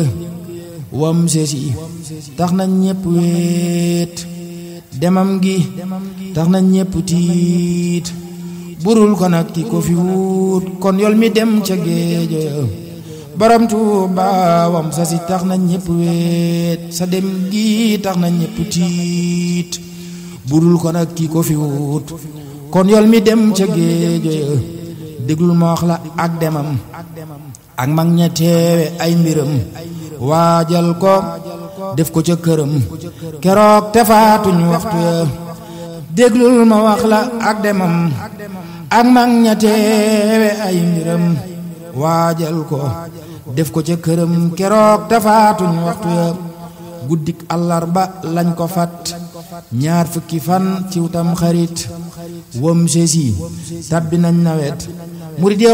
wam sesi tax na ñépp weet demam gi tax na ñépp tiit burul ko nag ki ko fi wut kon yol mi dem ca géejo ya borom Tuuba wam sesi tax na ñépp weet sa dem gi tax na ñépp tiit burul ko nag ki ko fi wut kon yol mi dem ca géejo ya déglul ma wax la ak demam ak mag ña teewe ay mbiram waajal ko def ko ca këram keroog te faatuñ waxtu ya déglul ma wax la ak demam ak mag ña teewe ay mbiram waajal ko def ko ca këram keroog te faatuñ waxtu ya guddik àllarba lañ ko fat ñaar fukki fan ciw tam xarit wam sesi tabbi nañ nawet murid